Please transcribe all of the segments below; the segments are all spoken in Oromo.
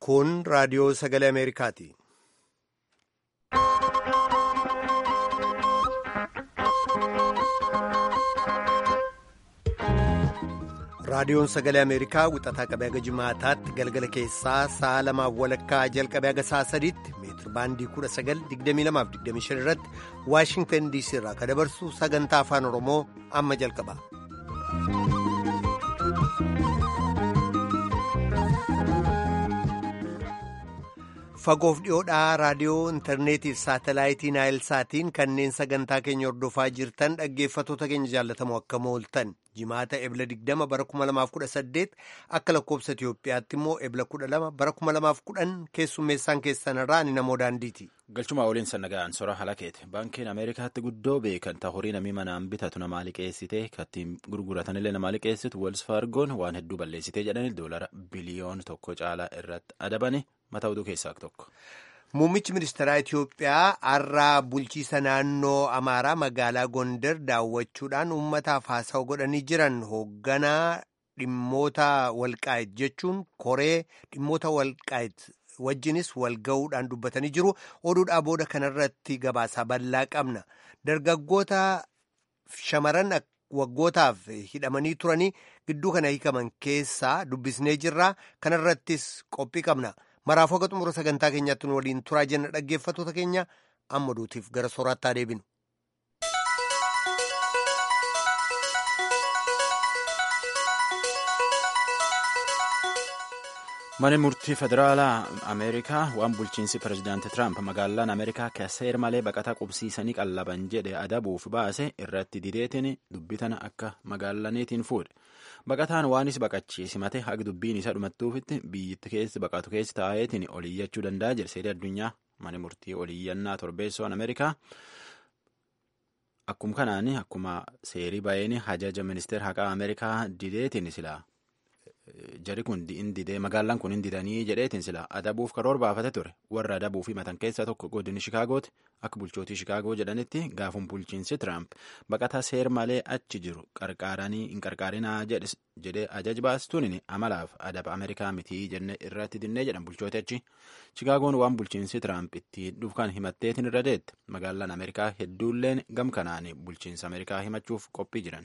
Kun raadiyoo sagalee Ameerikaati. Raadiyoon sagalee Ameerikaa wixataa qabee haga jimaataatti galgala keessaa sa'a lamaaf walakkaa jalqabee haga sa'a sadiitti meetir baandii 1922-25 irratti Waashingtan DC irraa kan dabarsu sagantaa afaan Oromoo amma jalqaba. Fagoof dhiyoodhaa raadiyoo intarneetiif saatalaayitii naayilsaatiin kanneen sagantaa keenya hordofaa jirtan dhaggeeffatoota keenya jaallatamoo akka mooltan jimaata ebla 20 bara 2018 akka lakkoobsa Itiyoophiyaatti immoo ebla 12 bara 2010 keessummeessaan keessanirraa ani namoo daandiiti. Galchuma waliin sannaga'an sora halakeeti. Baankiin Ameerikaatti guddoo beekan ta horii namii manaan bitatu namaa liqeessitee kattiin gurguratanillee namaa liqeessitu Wells Fargoon waan hedduu balleessitee jedhanii doolara biliyoon tokko caalaa irratti adabani mata oduu keessaa tokko. Muummichi ministeeraa Itiyoophiyaa har'aa bulchiisa naannoo Amaaraa magaalaa Gondar daawwachuudhaan uummataaf haasawa godhanii jiran hoogganaa dhimmoota walqaayit jechuun koree dhimmoota walqaayit wajjinis wal ga'uudhaan dubbatanii jiru. Oduudhaa booda kanarratti gabaasaa bal'aa qabna. Dargaggoota shamaran waggootaaf hidhamanii turanii gidduu kana hiikaman keessaa dubbisnee jirra. Kanarrattis qophii qabna. Maraafuu haga xumura sagantaa keenyaatti nu waliin turaa jenna dhaggeeffatoota keenya amma duutiif gara sooraattaa deebinu. Mana murtii federaalaa Ameerikaa waan bulchiinsi pirezidaanti Tiraamp magaalaan Ameerikaa seer malee baqataa qubsiisanii qallaban jedhe adabuuf baase irratti dideetiin dubbitan akka magaalaniitiin fuudhe. Baqataan waanis baqachiisi mate haga dubbiin isa dhumattuufitti biyyatti keessi baqatu keessi taa'eetiin oliyyachuu danda'a jedhe seerii addunyaa mana murtii oliyyannaa torbeessoon Ameerikaa. Akkuma kanaan akkuma seerii ba'een hajaja ministeera haqaa Ameerikaa dideetiin silaa. Jari kun hin didee magaalaan kun hin didanii jedheetiin sila adabuuf karoora baafate ture warra adabuu fi matan keessaa tokko godini Shikaagooti akka bulchootii Shikaagoo jedhanitti gaafuun bulchiinsi Tiraamp baqataa seer malee achi jiru qarqaaranii hin qarqaarinaa jedhee ajaj baastuun amalaaf adaba Ameerikaa mitii jenne irratti dinnee jedhan bulchooti achi Shikaagoon waan bulchiinsi Tiraamp itti dhufkan himatteetiin irra deette magaalaan Ameerikaa hedduulleen gamkanaan bulchiinsa Ameerikaa himachuuf qophii jiran.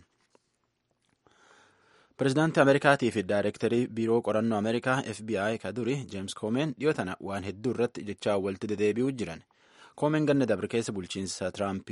Pireezidaantii Ameerikaatii fi Daayirektarii Biiroo Qorannoo Ameerikaa FBI ka duri Jeems Koomeen dhiyoo tana waan hedduu irratti jechaa walitti dedeebi'uu jiran. Koomeen ganna dabre keessa bulchiinsi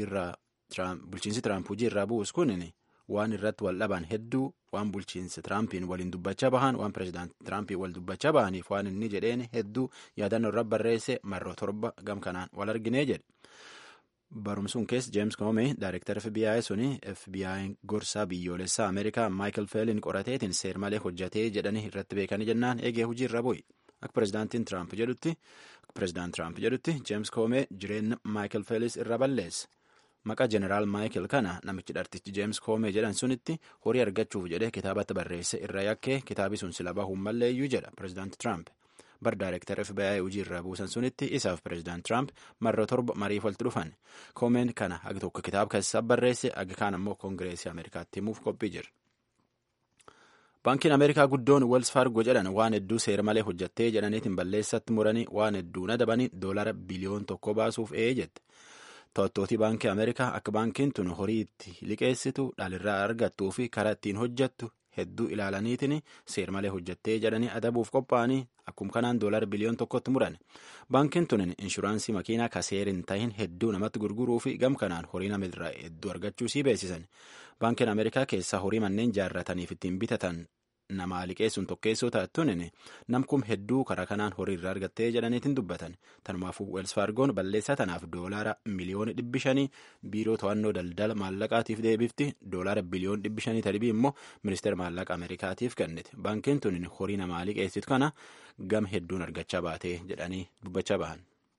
Tiraamp hojii irraa bu'us kun waan irratti wal dhaban hedduu waan bulchiinsi Tiraampiin waliin dubbachaa bahan waan pireezidaantii Tiraampiin wal dubbachaa bahaniif waan inni jedheen hedduu yaadannoo irra barreesse marroo torba gamkanaan wal arginee jedhe. Barumsuun keessa Jeems Koomee Daayirektara FBI suni FBI gorsaa biyyoolessaa Ameerikaa Maayikel Feelin qorateetiin seer malee hojjatee jedhanii irratti beekanii jennaan eegee hojii irra bu'i. Akka pireezidaantiin Tiraamp jedhutti pireezidaant Tiraamp jedhutti Jeems Koomee jireenya Maayikel Feelis irra balleessa. Maqaa Jeneraal Maayikel kana namichi dhartichi Jeems Koomee jedhan sunitti horii argachuuf jedhee kitaabatti barreesse irra yakkee kitaabi sun sila bahuun malleeyyuu jedha pireezidaanti Tiraamp. bar daayirektara FBI hojii irraa buusan sunitti isaaf pireezidaant Tiraamp marra torba mariif walitti dhufan. Koomeen kana haga tokko kitaaba keessaa barreesse haga kaan ammoo koongireesii Ameerikaatti himuuf qophii jira. Baankiin Ameerikaa guddoon Wells Fargo jedhan waan hedduu seera malee hojjattee jedhaniitiin balleessatti muranii waan hedduun adabanii doolara biliyoon tokko baasuuf ee jette. To'attootii baankii Ameerikaa akka baankiin tun horii itti liqeessitu dhalirraa argattuu fi karaa ittiin hojjattu hedduu ilaalaniitiin seer malee hojjattee jedhanii adabuuf qophaa'anii akkuma kanaan doolara biliyoon tokkotti muran baankiin tun inshuraansii makiinaa ka seer hin tahin hedduu namatti gurguruu fi gam kanaan horii namirraa hedduu argachuu sii beeksisan baankiin ameerikaa keessaa horii manneen jaarrataniif ittiin bitatan namaa liqeessuun tokkeessoo taattuun namkum hedduu karaa kanaan horii irraa argattee jedhaniitiin dubbatan tanumaafuu weels faargoon balleessaa tanaaf doolaara miliyoona dhibbi shanii biiroo to'annoo daldala maallaqaatiif deebifti doolaara biliyoon dhibbi shanii tadhibii immoo ministeera maallaqa ameerikaatiif kennite baankiin tun horii namaa liqeessitu kana gam hedduun argachaa baatee jedhanii dubbachaa bahan.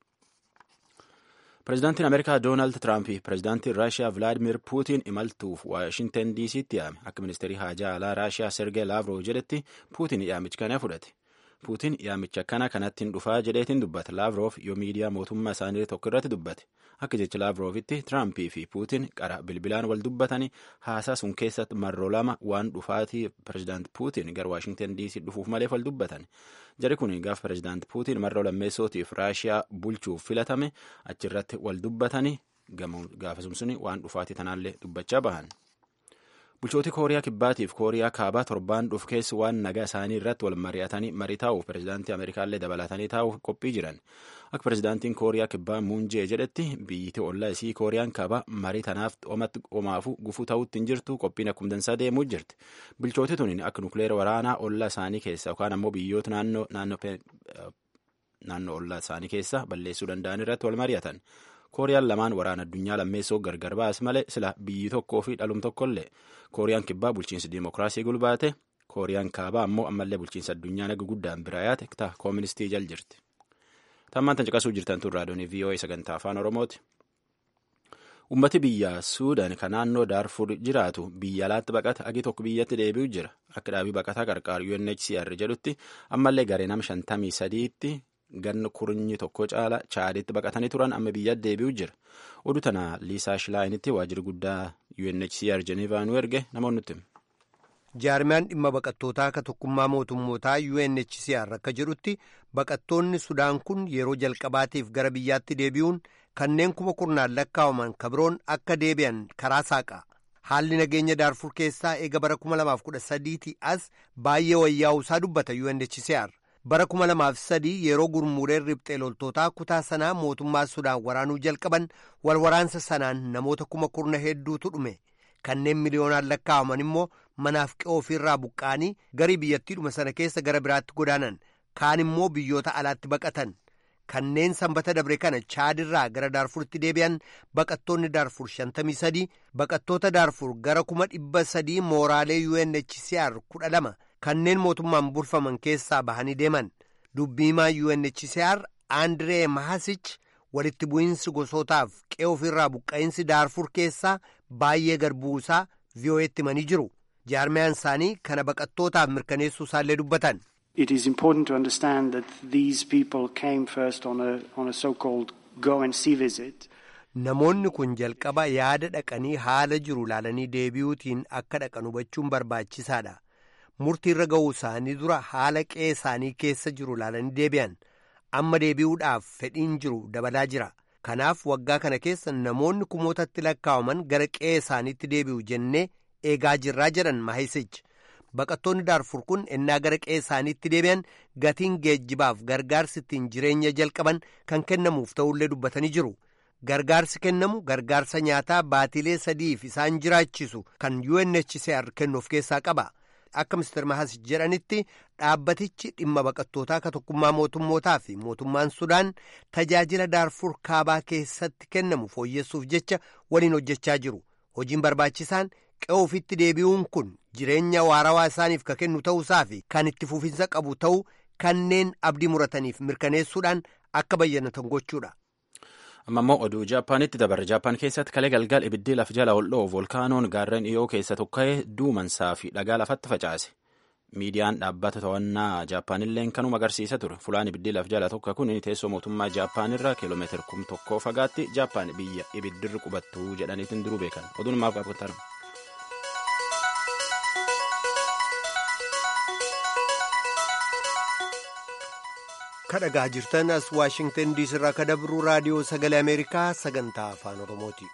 Pireezidaantiin Ameerikaa Doonaald Tiraamp fi pireezidaantiin Raashiyaa Vilaadimir Puutiin imaltuuf Waashintan DC'tti yaame akka ministeerii haajaa alaa Raashiyaa Sergee Laavroo jedhetti Puutiin yaamichi kana fudhate. puutiin yaamicha akkana kanatti hin dhufaa jedheetiin dubbata laavroof yoo miidiyaa mootummaa isaanii tokko irratti dubbate akka jecha laavroofitti tiraampii fi puutiin qara bilbilaan wal dubbatanii haasaa sun keessatti marroo lama waan dhufaatii pirezidaant puutiin gara waashingtan diisii dhufuuf maleef wal dubbatan jari kun gaaf pirezidaant puutiin marroo lammeessootiif raashiyaa bulchuuf filatame achirratti wal dubbatanii gaafasum suni waan dhufaatii tanaallee dubbachaa bahan. bulchooti kooriyaa kibbaatiif kooriyaa kaabaa torbaan dhuf keessa waan nagaa isaanii irratti wal mari'atanii marii taa'uuf pirezidaantii ameerikaallee dabalatanii taa'uuf qophii jiran akka pirezidaantiin kooriyaa kibbaa muunjee jedhetti biyyiti ollaa isii kooriyaan kaabaa marii tanaaf omatti omaafu gufuu ta'utti hin jirtu qophiin akkuma dansaa deemuu jirti bulchooti tuniin akka nukleera waraanaa ollaa isaanii keessa yookaan ammoo biyyoota naannoo naannoo ollaa isaanii keessa balleessuu danda'an irratti wal mari'atan. kooriyaan lamaan waraana addunyaa lammeessoo gargar baas malee sila biyyi tokkoo fi dhalum tokkollee kooriyaan kibbaa bulchiinsa diimokiraasii gulbaate kooriyaan kaabaa ammoo ammallee bulchiinsa addunyaa naga guddaan biraa yaate ta kooministii jal jirti. tammaan tan caqasuu jirtan tun raadiyoonii VOA sagantaa afaan oromooti. ummati biyya suudaan kan naannoo daarfur jiraatu biyya alaatti baqata agi tokko biyyatti deebi'u jira akka dhaabii baqataa qarqaaru UNHCR jedhutti ammallee garee nama shantamii sadiitti ganna kurnyi tokko caala chaaditti baqatanii turan amma biyya deebi'u jira oduu tana liisaa shilaayinitti waajjirri guddaa UNHCR Jenevaa nu erge namoonni nutti. jaarmiyaan dhimma baqattootaa akka tokkummaa mootummootaa UNHCR akka jedhutti baqattoonni sudaan kun yeroo jalqabaatiif gara biyyaatti deebi'uun kanneen kuma kurnaan lakkaawaman kabiroon akka deebi'an karaa saaqa haalli nageenya daarfur keessaa eega bara 2013 as baay'ee wayyaa'uusaa dubbata UNHCR. bara kuma lamaaf sadii yeroo gurmuuleen riphxee loltootaa kutaa sanaa mootummaa sudaan waraanuu jalqaban wal waraansa sanaan namoota kuma kurna hedduutu dhume kanneen miliyoonaan lakkaawaman immoo manaaf qe'oo ofiirraa buqqa'anii garii biyyattiidhuma sana keessa gara biraatti godaanan kaan immoo biyyoota alaatti baqatan kanneen sanbata dabre kana chaadirraa gara daarfuritti deebi'an baqattoonni daarfur shantamii sadii baqattoota daarfur gara kuma dhibba sadii mooraalee UNHCR kudha lama kanneen mootummaan bulfaman keessaa bahanii deeman dubbiimaa UNHCR Andiree Mahasich walitti bu'iinsi gosootaaf qe'oo ofirraa buqqa'insi daarfur keessaa baay'ee garbuusaa VOA'tti himanii jiru jaarmiyaan isaanii kana baqattootaaf mirkaneessuu isaallee dubbatan. It is important to understand that these people came first on a, on a so-called go and see visit. Namoonni kun jalqaba yaada dhaqanii haala jiru ilaalanii deebi'uutiin akka dhaqan hubachuun barbaachisaadha. Murtii irra ga'uu isaanii dura haala qe'ee isaanii keessa jiru ilaalanii deebi'an. Amma deebi'uudhaaf fedhiin jiru dabalaa jira. Kanaaf waggaa kana keessa namoonni kumootatti lakkaawaman gara qe'ee isaaniitti deebi'u jennee eegaa jirraa jedhan Mahisichi. Baqattoonni daarfur kun ennaa gara qe'ee isaaniitti deebi'an gatiin geejjibaaf gargaarsi ittiin jireenya jalqaban kan kennamuuf ta'ullee dubbatanii jiru. Gargaarsi kennamu gargaarsa nyaataa baatilee sadiif isaan jiraachisu kan UNHCR kennu of keessaa qaba. Akka Mr. Mahas jedhanitti dhaabbatichi dhimma baqattootaa ka tokkummaa mootummootaa fi mootummaan Sudaan tajaajila daarfur kaabaa keessatti kennamu fooyyessuuf jecha waliin hojjechaa jiru. Hojiin barbaachisaan qe'ee ofitti deebi'uun kun jireenya waarawaa isaaniif ka kennu ta'uusaa fi kan itti fufinsa qabu ta'uu kanneen abdii murataniif mirkaneessuudhaan akka bayyanatan gochuudha. amma immoo oduu jaapaanitti dabarre jaapaan keessatti kalee galgal ibiddi laf jala ol dhoo'u volkaanoon gaarreen dhiyoo keessa tokka'ee duumansaa fi dhagaa lafatti facaase miidiyaan dhaabbata to'annaa jaapaanilleen kanuma agarsiisa ture fulaan ibiddi laf jala tokko kun teessoo mootummaa jaapaanirraa kiiloomeetira kum tokkoo fagaatti jaapaan biyya ibiddirri qubattu jedhaniitiin duruu beekan oduun maaf qabatanu. kadhagaa jirtan as waashingtan diisii irraa ka dabru raadiyoo sagalee ameerikaa sagantaa afaan oromooti.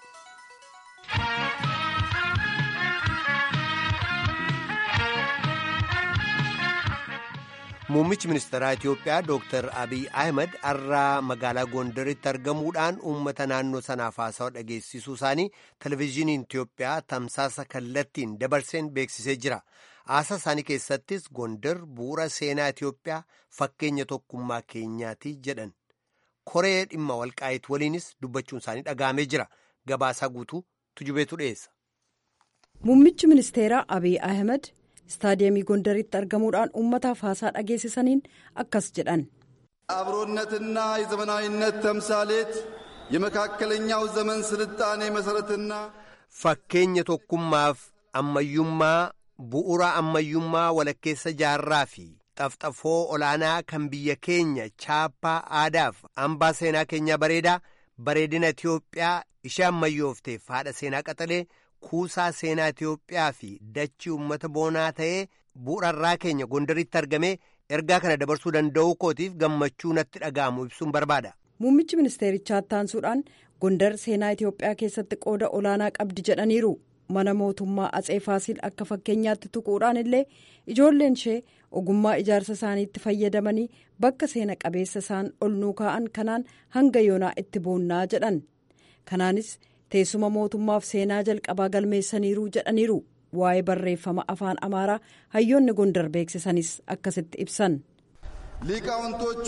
muummichi ministeeraa itiyoophiyaa dooktar abiy ahmed har'aa magaalaa gondaritti argamuudhaan uummata naannoo sanaaf haasawa dhageessisuu isaanii televezyiiniin itiyoophiyaa tamsaasa kallattiin dabarseen beeksisee jira. haasaa isaanii keessattis gondar bu'uura seenaa itiyoophiyaa fakkeenya tokkummaa keenyaati jedhan koree dhimma walqaayit waliinis dubbachuun isaanii dhaga'amee jira gabaasaa guutuu tujubeetu dhiyeessa. muummichi ministeeraa abiy ahmed istaadiyeemii gondaritti argamuudhaan uummataaf haasaa dhageessisaniin akkas jedhan. አብሮነትና የዘመናዊነት ተምሳሌት የመካከለኛው ዘመን ስልጣኔ መሠረትና fakkeenya tokkummaaf ammayyummaa bu'uura ammayyummaa walakkeessa jaarraa fi xafxafoo olaanaa kan biyya keenya chaappaa aadaaf hambaa seenaa keenya bareedaa bareedina Itiyoophiyaa ishee ammayyoofteef haadha seenaa qaxalee kuusaa seenaa Itiyoophiyaa fi dachii uummata boonaa ta'ee bu'uurarraa keenya gondaritti argamee ergaa kana dabarsuu danda'uu kootiif gammachuu natti dhaga'amu ibsuun barbaada. Muummichi ministeerichaa taansuudhaan gondar seenaa Itiyoophiyaa keessatti qooda olaanaa qabdi jedhaniiru. mana mootummaa atsee faasiil akka fakkeenyaatti tuquudhaan illee ijoolleen ishee ogummaa ijaarsa isaaniitti fayyadamanii bakka seena qabeessa isaan ol nuu kaa'an kanaan hanga yoonaa itti boonnaa jedhan kanaanis teessuma mootummaaf seenaa jalqabaa galmeessaniiru jedhaniiru waa'ee barreeffama afaan amaaraa hayyoonni gondar beeksisanis akkasitti ibsan. ሊቃውንቶቿ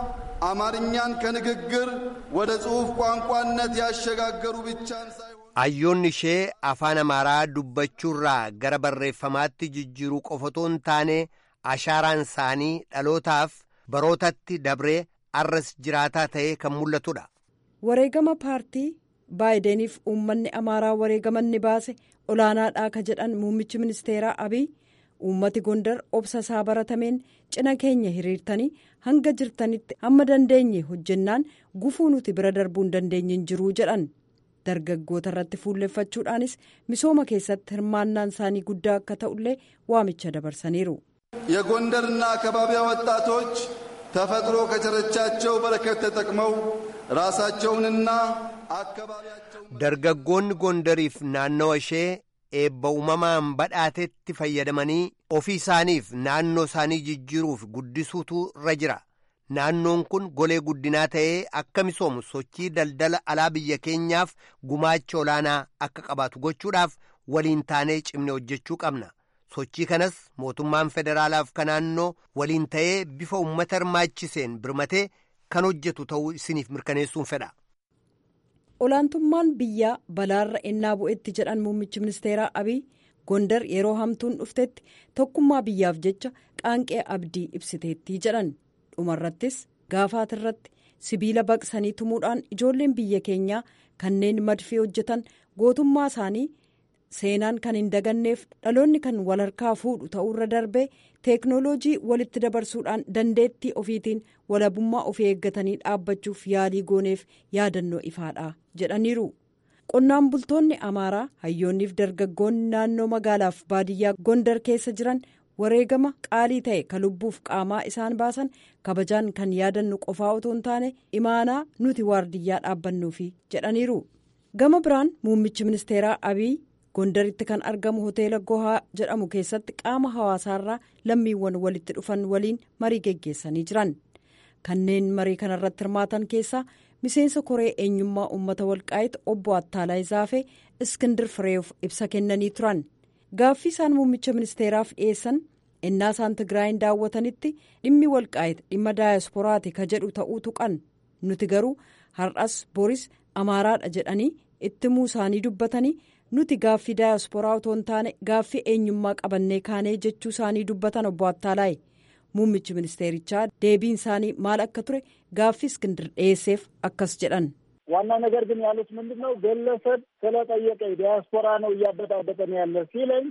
አማርኛን ከንግግር ወደ ጽሑፍ ቋንቋነት ያሸጋገሩ ብቻን ሳይሆን hayyoonni ishee afaan amaaraa dubbachuurraa gara barreeffamaatti jijjiiruu qofatoo hin taane ashaaraan isaanii dhalootaaf barootatti dabree arras jiraataa ta'ee kan mul'atudha. wareegama paartii baayideniif uummanni amaaraa wareegaman ni baase olaanaadhaa ka jedhan muummichi ministeeraa abiy uummati gondar obsa isaa baratameen cina keenya hiriirtanii hanga jirtanitti hamma dandeenye hojjennaan gufuu nuti bira darbuu hin dandeenye hin jiruu jedhan. dargaggoota irratti fuulleffachuudhaanis misooma keessatti hirmaannaan isaanii guddaa akka ta'ullee waamicha dabarsaniiru. የጎንደርና አካባቢያ ወጣቶች ተፈጥሮ ከቸረቻቸው በረከት ተጠቅመው ራሳቸውንና አካባቢያቸውን dargaggoonni gondariif naannawa ishee eebba uumamaan badhaatetti fayyadamanii ofii isaaniif naannoo isaanii jijjiiruuf guddisuutu irra jira. naannoon kun golee guddinaa ta'ee akka misoomu sochii daldala alaa biyya keenyaaf gumaacha olaanaa akka qabaatu gochuudhaaf waliin taanee cimne hojjechuu qabna sochii kanas mootummaan federaalaaf ka naannoo waliin ta'ee bifa uummata hirmaachiseen birmatee kan hojjetu ta'uu isiniif mirkaneessuun fedha. olaantummaan biyyaa balaarra ennaa bu'etti jedhan muummichi ministeeraa abiy gondar yeroo hamtuun dhuftetti tokkummaa biyyaaf jecha qaanqee abdii ibsiteetti jedhan. dhumarrattis gaafaatirratti sibiila baqsanii tumuudhaan ijoolleen biyya keenyaa kanneen madfii hojjetan gootummaa isaanii seenaan kan hin daganneef dhaloonni kan wal harkaa fuudhu ta'uurra darbee teeknooloojii walitti dabarsuudhaan dandeettii ofiitiin walabummaa ofii eeggatanii dhaabbachuuf yaalii gooneef yaadannoo ifaadha jedhaniiru. qonnaan bultoonni amaaraa hayyoonniif dargaggoonni naannoo magaalaaf baadiyyaa gondar keessa jiran. wareegama qaalii ta'e ka lubbuuf qaamaa isaan baasan kabajaan kan yaadannu qofaa otoo hin taane imaanaa nuti waardiyyaa dhaabbannuufi jedhaniiru gama biraan muummichi ministeeraa abiy gondaritti kan argamu hoteela gohaa jedhamu keessatti qaama hawaasaarraa lammiiwwan walitti dhufan waliin marii geggeessanii jiran kanneen marii kanarratti hirmaatan keessaa miseensa koree eenyummaa uummata walqaayitti obbo attaalaa zaafee iskindir fireef ibsa kennanii turan. gaaffii isaan muummicha ministeeraaf dhiyeessan innaa isaan tigraayin daawwatanitti dhimmi walqaayit dhimma daayisporaati ka jedhu ta'uu tuqan nuti garuu har'as boris amaaraadha jedhanii ittimuu isaanii dubbatanii nuti gaaffii daayisporaa otoo hin taane gaaffii eenyummaa qabannee kaanee jechuu isaanii dubbatan obbo Attaalaayi muummichi ministeerichaa deebiin isaanii maal akka ture gaaffii iskindir dhiyeesseef akkas jedhan. ዋና ነገር ግን ያሉት ምንድን ነው? ግለሰብ ስለጠየቀኝ ዲያስፖራ ነው እያበጣበጠን ያለ ሲለኝ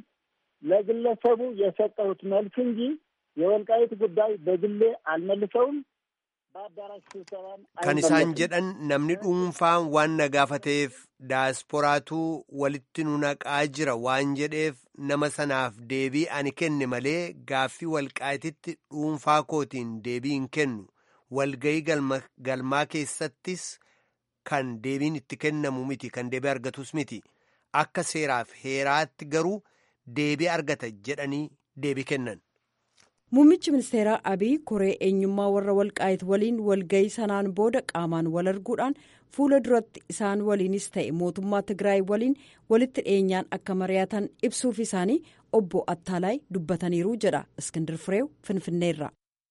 ለግለሰቡ የሰጠሁት መልስ እንጂ የወልቃይት ጉዳይ በግሌ አልመልሰውም። በአዳራሽ ስብሰባም kan isaan jedhan namni dhuunfaan waan na gaafateef daasporaatu walitti nu naqaa jira waan jedheef nama sanaaf deebii ani kenne malee gaaffii walqaayititti dhuunfaa kootiin deebii hin kennu walgayii galmaa keessattis kan deebiin itti kennamu miti kan deebii argatus miti akka seeraaf heeraatti garuu deebii argata jedhanii deebii kennan. muummichi ministeeraa abiy koree eenyummaa warra walqaayit waliin walgayii sanaan booda qaamaan wal arguudhaan fuula duratti isaan waliinis ta'e mootummaa tigraay waliin walitti dhiyeenyaan akka mari'atan ibsuuf isaanii obbo attaalaay dubbataniiru jedha iskindir fireew finfinneerra.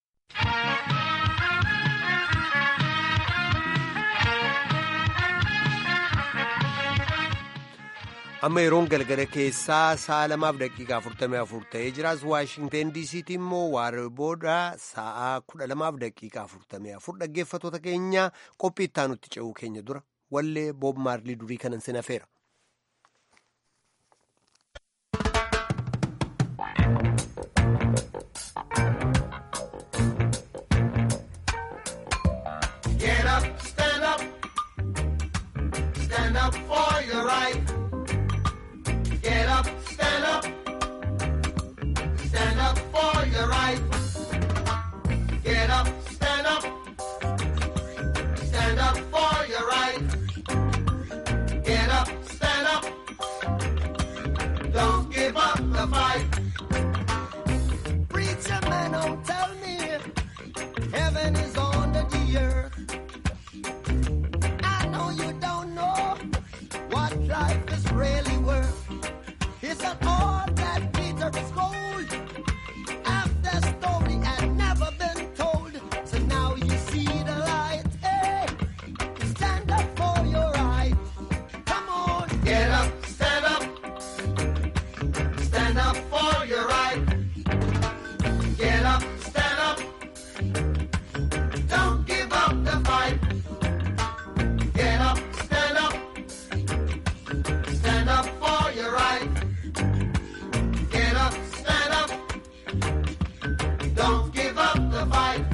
amma yeroon galgala keessaa sa'a lamaaf daqiiqaa 44 ta'ee jiraas waashingteen diisiitti immoo waaree booda sa'a 12 daqiiqaa 44 dhaggeeffatoota keenya qophii ittaanutti ce'uu keenya dura wallee boob maarlii durii kanan sinafeera. up the fight. Preacher man, don't tell me heaven is under the earth. I know you don't know what life is really worth. It's not all that glitter is gold. After story had never been told, so now you see the light. Hey, stand up for your right. Come on, get up, stand up, stand up for your right. Get up, stand up. Don't give up the fight. Get up, stand up. Stand up for your right. Get up, stand up. Don't give up the fight.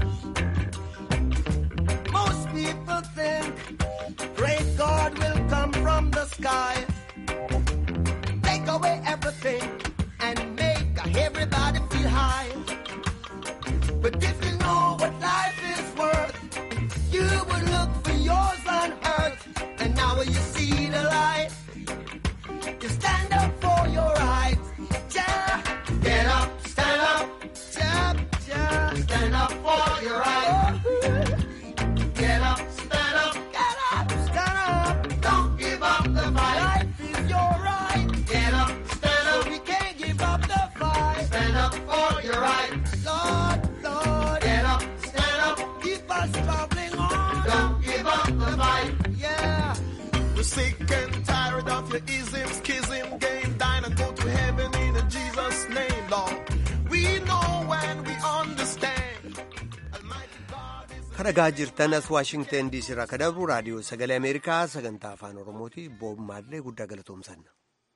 Most people think great God will come from the sky. Take away everything and make everybody feel high. But if you know what life is worth, you would look for yours on earth. And now when you see the light, you stand up for your rights. Yeah. Get up, stand up. Yeah, yeah. Stand up for your rights. Get up, stand up. Get up, stand up. Don't give up the fight. Life is your right. Get up, stand up. we can't give up the fight. Stand up for your right. Lord, Lord. Get up, stand up. Keep us bubbling on. Don't give up the fight. Yeah. We're sick and tired of your ism, schism, game, dine and go to heaven in Jesus' name, Lord. We know when we understand. Almighty God is kadhagaa jirtan as waashingtan diisii irraa kadabru raadiyoo sagalee ameerikaa sagantaa afaan oromooti boob maallee guddaa galatoomsanna.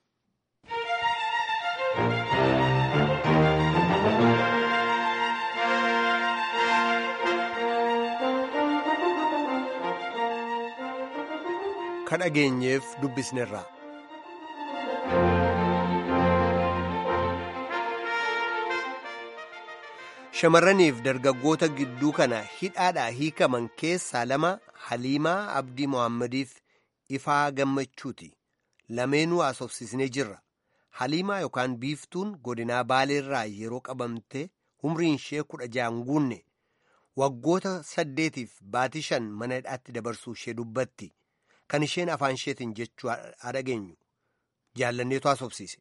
kadhageenyeef dubbisnerraa. Shamarraniif dargaggoota gidduu kana hidhaadhaa hiikaman keessaa lama Haliimaa Abdii Mohammadiif Ifaa Gammachuuti. Lameenuu haasofsiisnee jirra. Haliimaa yookaan biiftuun godinaa Baaleerraa yeroo qabamte umriin ishee kudha ja'an guunne waggoota saddeetiif baatii shan mana hidhaatti dabarsuu ishee dubbatti. Kan isheen afaan isheetiin jechuu dhageenyu jaallanneetu haasofsiise.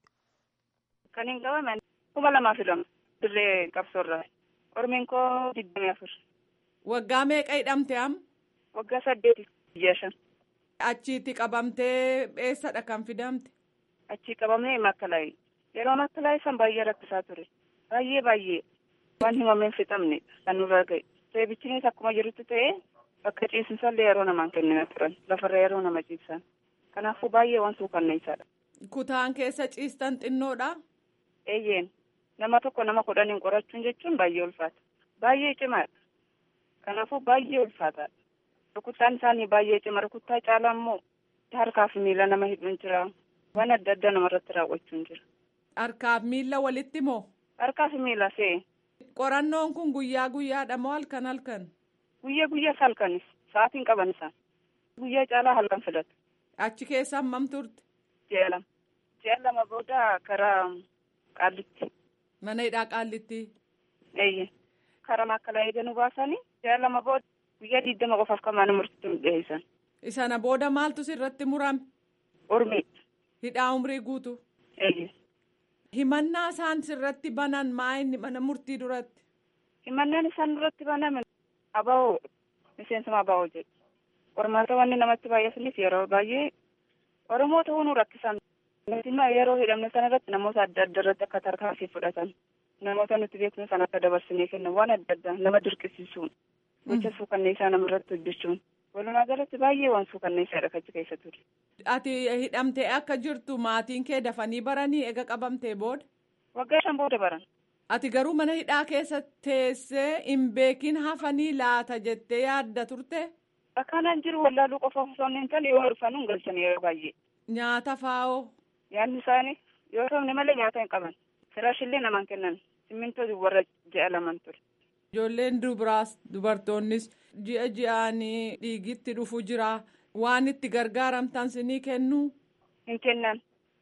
Kan hin qabaman kuma lamaa fi lama dirree qabsoorraa. Ormiin koo digdamii afur. Waggaa meeqa hidhamte am? Waggaa saddeeti biyya shan. Achiitti qabamtee eessadha kan fidamte? Achii qabamee makkalaayii. Yeroo makkalaayii san baay'ee rakkisaa ture. Baay'ee baay'ee waan himameen fixamne kan nurra ga'e. Seebichinis akkuma jirutti ta'ee bakka ciisinsallee yeroo namaan kennina turan. Lafarra yeroo nama ciibsan. Kanaafuu baay'ee waan suukanneessaadha. Kutaan keessa ciistan xinnoodha? Eeyyeen. Nama tokko nama kudhaniin qorachuun jechuun baay'ee ulfaata. Baay'ee cimaadha. Kanaafuu baay'ee ulfaataadha. Rukuttaan isaanii baay'ee cima. Rukuttaa caalaa immoo harkaa fi miila nama hidhuun jira. Waan adda addaa namarratti raawwachuun jira. Harkaaf miila walitti moo? Harkaa fi miila see. Qorannoon kun guyyaa guyyaadha moo halkan halkan? Guyyaa guyyaas halkanis. Sa'aatiin qaban isaan. Guyyaa caalaa halkan filatu. Achi keessa hammam turte? Ji'a lama. Ji'a lama booda karaa qaallitti. Mana hidhaa qaallitti. Eeyyee. Karaa makkalaa eeganu baasanii ji'a lama booda guyyaa digdama qofaaf kan mana murtiitti nu dhiyeessan. Isana booda maaltu sirratti murame? Urmii. Hidhaa umrii guutu. Eeyyee. Himannaa isaan sirratti banan maa inni mana murtii duratti? Himannaan isaan duratti baname aba'oo miseensuma aba'oo jedhu. Qormaata wanni namatti baay'ataniif yeroo baay'ee Oromoo ta'uu nu rakkisan. Nuti yeroo hidhamne sana irratti namoota adda addaa irratti akka tarkaanfii fudhatan. Namoota nuti beeknu sana akka dabarsinee kennan waan adda addaa nama dirqisiisuun. Gocha suukanneessaa namarratti hojjechuun. Walumaa galatti baay'ee waan suukanneessaadha achi keessa ture. Ati hidhamtee akka jirtu maatiin kee dafanii baranii ega qabamtee booda? Waggaa shan booda baran. Ati garuu mana hidhaa keessa teessee hin beekin hafanii laata jettee yaadda turte? Akkanaan jiru wallaaluu qofa osoo hin taane yoo dhufan hin galchan yeroo baay'ee. Nyaata faa'oo? Nyaanni isaanii yoo ta'u malee nyaata hin qaban. Firaashillee namaan kennan. Simmintoo warra ji'a laman ture. Ijoolleen dubaraas dubartoonnis ji'a ji'aanii dhiigitti dhufu jira. Waan itti gargaaramtan sinii kennu? Hin kennan.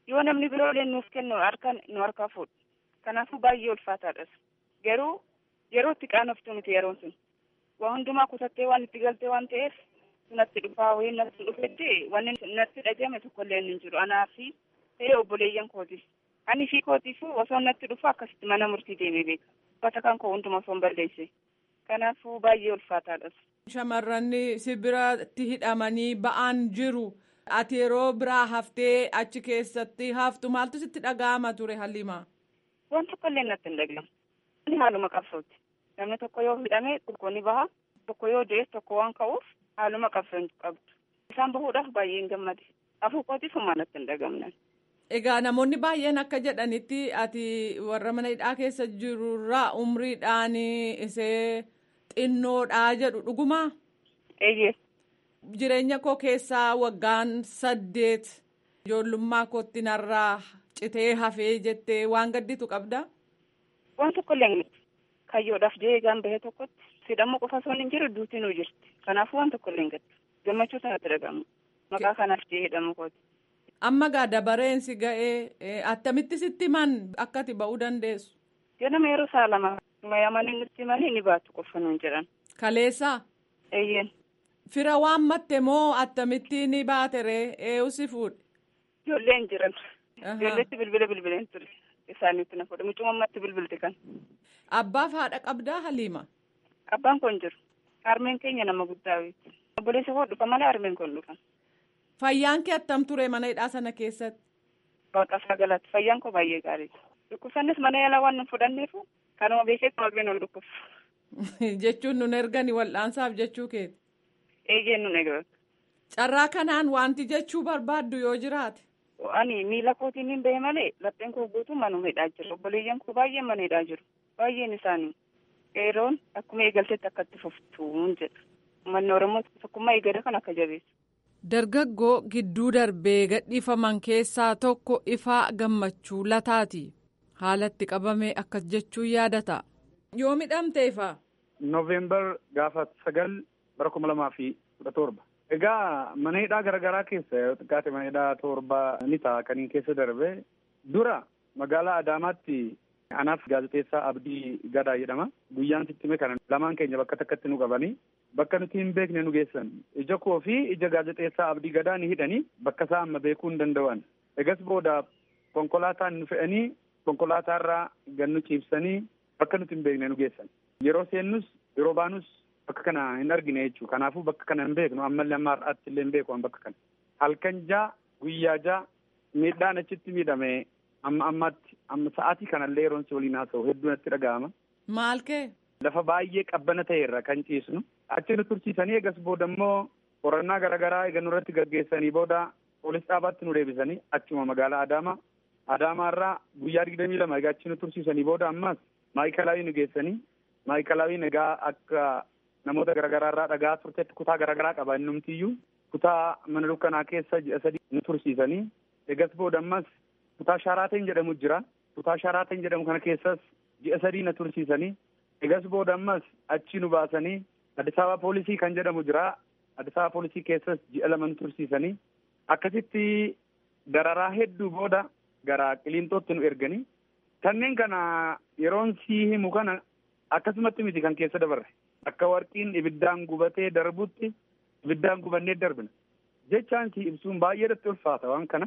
yoo namni biroolee nuuf kennu harka nu harkaa fuudhu kanaafuu baay'ee ulfaataadhas garuu yeroo itti qaanoftu nuti yeroon sun waa hundumaa kutattee waan itti galtee waan ta'eef natti dhufaa wayii natti dhufetti wanni natti dhagame tokkollee hin jiru anaa fi ta'ee obboleeyyan kootis ani fi kootiifuu osoo natti dhufu akkasitti mana murtii deemee beeka uffata kan koo hunduma osoo hin balleesse kanaafuu baay'ee ulfaataadhas. Shamarran sibiratti hidhamanii ba'aan jiru. Ati yeroo biraa haftee achi keessatti haftu maaltu sitti dhaga'ama ture Haliima? Waan tokkollee natti hin dhaga'amu. Inni haaluma qabsooti. Namni tokko yoo hidhame tokko ni baha. Tokko yoo du'es tokko waan ka'uuf haaluma qabsoo qabdu. Isaan bahuudhaaf baay'ee hin gammade. Afuu kootiif homaa natti hin dhagamne. Egaa namoonni baay'een akka jedhanitti ati warra mana hidhaa keessa jirurraa umriidhaan isee xinnoodhaa jedhu dhugumaa? Eeyyee. Jireenya koo keessaa waggaan saddeet ijoollummaa kootti narraa citee hafee jettee waan gadditu qabda? Waan tokkollee hin jirtu. Kayyoodhaaf jeegaan bahee tokkotti sidhamuu qofa osoo hin jiru duutinuu jirti. Kanaafuu waan tokkollee hin gaddu. Gammachuu sanatti dhagamu. Maqaa kanaaf jee hidhamu kooti. Amma gaa dabareensi ga'ee attamitti sitti himan akka ati ba'uu dandeessu? Ganama yeroo saa lama mayamanii nutti himanii ni baatu qofa nuun jedhan. Kaleessaa? Eeyyeen. Fira waan matte moo attamitti ni baate ree eeyu si fuudhe? Ijoolleen jiran. Ijoolleetti bilbila bilbileen ture. Isaaniitti na fuudhe. Mucuma ammatti bilbilte kan. Abbaaf haadha qabdaa Haliima? Abbaan kun jiru. Harmeen keenya nama guddaa beektu. Obboleessa koo dhufa malee harmeen kun dhufan. Fayyaan kee attam ture mana hidhaa sana keessatti? Waaqasaa galatti. Fayyaan koo baay'ee gaariidha. Dhukkubsannis mana yaalaa waan nu fudhanneef kanuma beekee waaqni nu dhukkubsu. Jechuun nun ergani wal'aansaaf jechuu keeti. Eeyyeen nun eegatu. Carraa kanaan wanti jechuu barbaaddu yoo jiraate. Ani miila kootiin hin bahe malee lapheen koo guutuu manuma hidhaa jiru. Obboleeyyan koo baay'een mana hidhaa jiru. Baay'een isaanii. Qeeroon akkuma eegaltetti akka itti fuftuun jedha. Uummanni Oromoo tokkummaa eegale kan akka jabeessu. Dargaggoo gidduu darbee gadhiifaman keessaa tokko ifaa gammachuu lataati. Haalatti qabamee akkas jechuun yaadata. Yoo midhamte ifaa. Nooveembar gaafa sagal bara kuma lamaa fi kudha torba. Egaa mana hidhaa garaagaraa keessa yoo xiqqaate mana hidhaa torba ni ta'a kaniin keessa darbe dura magaalaa Adaamaatti anaaf gaazexeessaa Abdii Gadaa jedhama. Guyyaan sittime kana lamaan keenya bakka takkatti nu qabanii bakka nuti hin beekne nu geessan. Ija koo fi ija gaazexeessaa Abdii Gadaa ni hidhanii bakka isaa amma beekuu hin danda'an. Egas booda konkolaataan nu fe'anii konkolaataarraa gannu ciibsanii bakka nuti hin beekne nu geessan. Yeroo seennus yeroo baanus bakka kana hin argine jechuudha. Kanaafuu bakka kana hin beeknu ammallee amma har'aatti illee hin beeku bakka kana. Halkan jaa guyyaa jaa miidhaan achitti miidhame amma ammaatti amma sa'aatii kanallee yeroon si waliin haasa'u hedduu natti dhaga'ama. Maal kee? Lafa baay'ee qabbana ta'erra kan ciisnu. Achi nu tursiisanii eegas booda immoo qorannaa garaagaraa eega nurratti gaggeessanii booda poolis dhaabaatti nu deebisanii achuma magaalaa Adaamaa. Adaamaarraa guyyaa digdamii lama egaa achi nu tursiisanii booda ammas maayikalaawii nu geessanii maayikalaawii egaa akka namoota garaagaraarraa dhagaa turtetti kutaa garaagaraa qaba innumtiyyuu kutaa mana dukkanaa keessa ji'a sadii nu tursiisanii eegas booda ammas kutaa shaaraateen jedhamu jira kutaa shaaraateen jedhamu kana keessas ji'a sadii na tursiisanii eegas booda ammas achi nu baasanii Addis Ababa poolisii kan jedhamu jira Addis Ababa poolisii keessas ji'a lama nu tursiisanii akkasitti dararaa hedduu booda gara qiliintootti nu erganii kanneen kana yeroon sii himu kana akkasumatti miti kan keessa dabarre akka warqiin ibiddaan gubatee darbutti ibiddaan gubannee darbina jechaan si ibsuun baay'eedatti ulfaata waan kana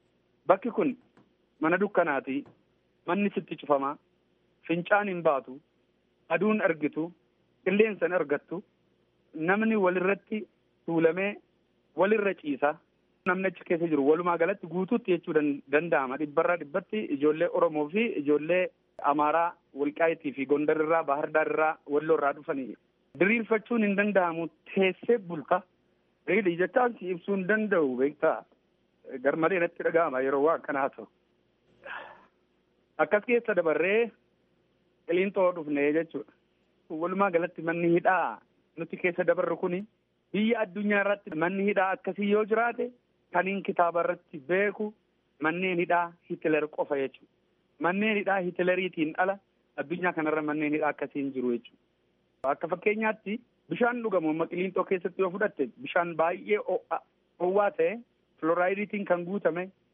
bakki kun mana dukkanaati manni sitti cufamaa fincaan hin baatu aduun argitu qilleensan argattu namni walirratti tuulamee walirra ciisa namni achi keessa jiru walumaa galatti guutuutti jechuu danda'ama dhibbarraa dhibbatti ijoollee oromoo fi ijoollee amaaraa walqaayitii fi gondarirraa bahardaarraa walloorraa dhufanii diriirfachuun hin danda'amu teessee bulta reedhi jechaan si ibsuu hin danda'u beektaa garmalee natti dhaga'ama yeroo waa akkanaa ta'u akkas keessa dabarree qiliintoo dhufne jechuudha walumaa galatti manni hidhaa nuti keessa dabarru kuni biyya addunyaa irratti manni hidhaa akkasii yoo jiraate kaniin kitaaba irratti beeku manneen hidhaa Hitler qofa jechuudha. Manneen hidhaa Hitleriitiin ala addunyaa kanarra manneen hidhaa akkasii hin jiru jechuudha. Akka fakkeenyaatti bishaan dhugamu amma qiliintoo keessatti yoo fudhatte bishaan baay'ee ho'aa ta'e filoraayidiitiin kan guutame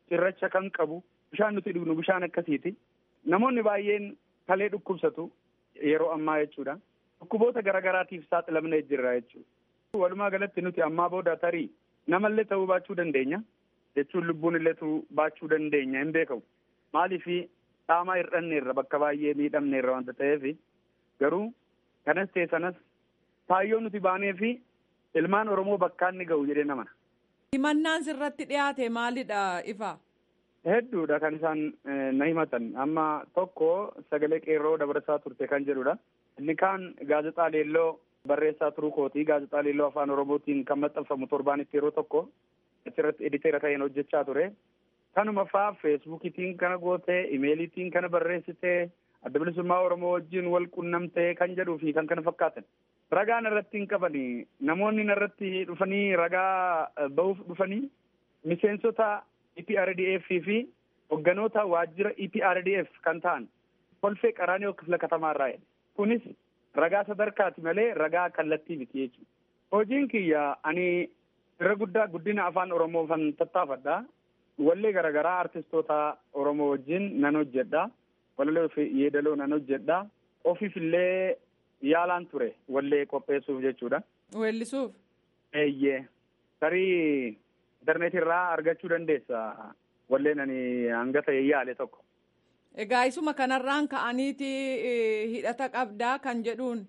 cirracha kan qabu bishaan nuti dhugnu bishaan akkasiiti. Namoonni baay'een kalee dhukkubsatu yeroo ammaa jechuudha. Dhukkuboota garaagaraatiif saaxilamnee jirra jechuudha. Walumaa galatti nuti ammaa booda tarii namallee ta'uu baachuu dandeenya. Jechuun lubbuun illeetu baachuu dandeenya hin beekamu. Maaliif dhaamaa hir'anneerra bakka baay'ee miidhamneerra wanta ta'eef garuu kanas ta'e sanas kaayyoo nuti baanee fi ilmaan Oromoo bakkaan ni ga'u jedhee namana. Himannaan sirratti dhiyaate maalidha ifa? Hedduudha kan isaan na himatan amma tokko sagalee qeerroo dabarsaa turte kan jedhudha. Inni kaan gaazexaa leelloo barreessaa turuu kooti gaazexaa leelloo afaan oromootiin kan maxxanfamu torbaanitti yeroo tokko achirratti editeera ta'een hojjechaa ture. Kanuma faa feesbuukiitiin kana gootee imeeliitiin kana barreessitee adda bilisummaa oromoo wajjin wal qunnamtee kan jedhuu fi kan kana fakkaatan. Ragaan irratti hin qabani namoonni irratti dhufanii ragaa bahuuf dhufanii miseensota EPRDF fi hogganoota waajjira EPRDF kan ta'an kolfee qaraanii kifla katamaarraa jedhe. Kunis ragaa sadarkaati malee ragaa kallattii miti jechuudha. Hojiin kiyya ani irra guddaa guddina afaan Oromoo kan tattaafadha. Wallee garaagaraa artistoota Oromoo wajjin nan hojjedha. Wallee fi yeedaloo nan hojjedha. Ofiif illee yaalaan ture wallee qopheessuuf jechuudha. Weellisuuf? Eeyyee. Tarii intarneetii irraa argachuu dandeessa. Walleen ani hanga ta'e yaale tokko. Egaa isuma kanarraan ka'aniiti hidhata qabdaa kan jedhuun.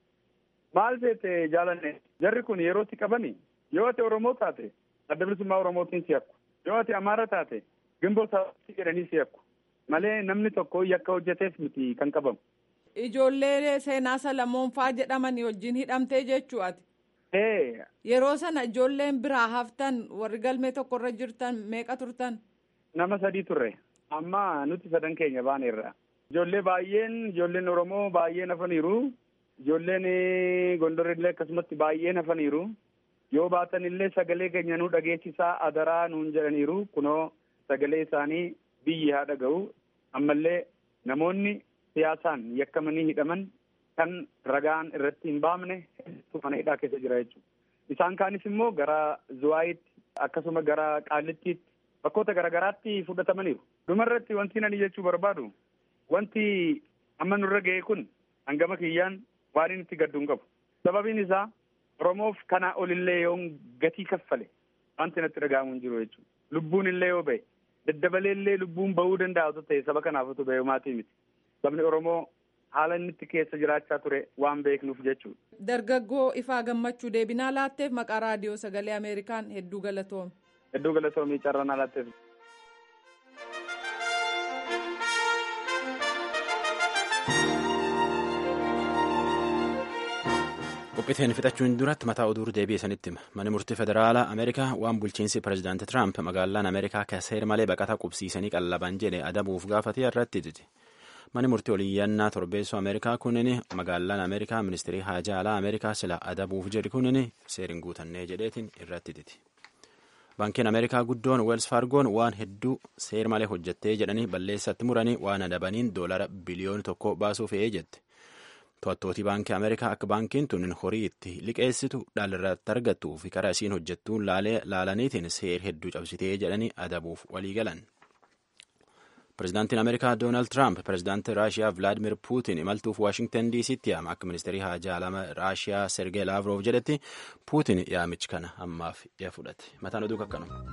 Maal seete jaalanne jarri kun yerootti qabani yoo ati Oromoo taate adda bilisummaa Oromootiin si yakku yoo ati Amaara taate gimboo sabaatti jedhanii si yakku malee namni tokko yakka hojjeteef miti kan qabamu. Ijoollee seenaa Salamoonfaa jedhamanii wajjin hidhamtee jechuu ati. Ee. Yeroo sana ijoolleen biraa haftan warri galmee tokkorra jirtan meeqa turtan? Nama sadii turre. Amma nuti sadan keenya baaneerra. Ijoollee baay'een ijoolleen Oromoo baay'een hafaniiru. Ijoolleen Gondorillee akkasumatti baay'een hafaniiru. Yoo baatan illee sagalee keenya nu dhageessisaa adaraa nuun jedhaniiru. Kunoo sagalee isaanii biyyi haa dhaga'u. Ammallee namoonni siyaasaan yakkamanii hidhaman kan ragaan irratti hin baamne hedduu mana hidhaa keessa jira jechuudha. Isaan kaanis immoo gara Zuwaayitti akkasuma gara Qaallittiitti bakkoota garaagaraatti fudhatamaniiru. Dhumarratti wanti ani jechuu barbaadu wanti amma nurra ga'e kun hangama kiyyaan waan inni itti gaddu hin qabu. Sababiin isaa Oromoof kanaa olillee yoo gatii kaffale wanti natti dhaga'amu hin jiru jechuudha. Lubbuun illee yoo ba'e daddabalee illee lubbuun bahuu danda'a otoo ta'e saba kanaaf otoo ba'e maatii miti. Sabni Oromoo haala inni itti keessa jiraachaa ture waan beeknuuf jechuudha. Dargaggoo ifaa gammachuu deebinaa laatteef maqaa raadiyoo sagalee Ameerikaan hedduu galatoome. Hedduu galatoomii carraa naa laatteef. qophiiteen fixachuun duratti mataa oduu deebi'e sanitti hima manni murtii federaalaa ameerikaa waan bulchiinsi pirezidaanti tiraamp magaalaan ameerikaa seera malee baqataa qubsiisanii qallaban jedhe adabuuf gaafatee irratti diti manni murtii oliyyannaa torbeessoo ameerikaa kunin magaalaan ameerikaa ministirii haajaa alaa ameerikaa sila adabuuf jedhi kunin seerin guutannee jedheetiin irratti diti baankiin ameerikaa guddoon weels faargoon waan hedduu seer malee hojjettee jedhanii balleessatti muranii waan adabaniin doolara biliyoona tokko baasuuf fe'ee jette to'attootii baankii ameerikaa akka baankiin tun horii itti liqeessitu dhaalirratti argattuu fi karaa isiin hojjettuun laalaniitiin seer hedduu cabsitee jedhanii adabuuf walii galan. Pireezidaantiin Ameerikaa Doonaald Tiraamp pireezidaantii Raashiyaa Vilaadimir Puutin imaltuuf Waashingtan DC'tti yaama akka ministeerii haajaa alaa Raashiyaa Sergee Laavrov jedhetti Puutin yaamichi kana ammaaf dhiya fudhate. Mataan oduu kakkanuma.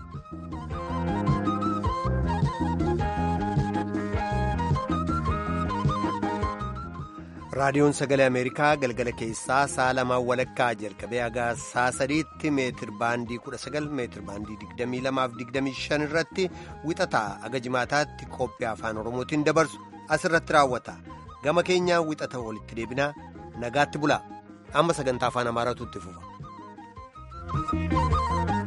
raadiyoon sagalee ameerikaa galgala keessaa sa'a lamaan walakkaa jalqabee haga sa'a sadiitti meetir baandii 19 meetir baandii 22 irratti wixataa haga jimaataatti qophii afaan oromootiin dabarsu asirratti raawwata gama keenyaa wixata walitti deebinaa nagaatti bulaa amma sagantaa afaan amaaraatu itti fufa.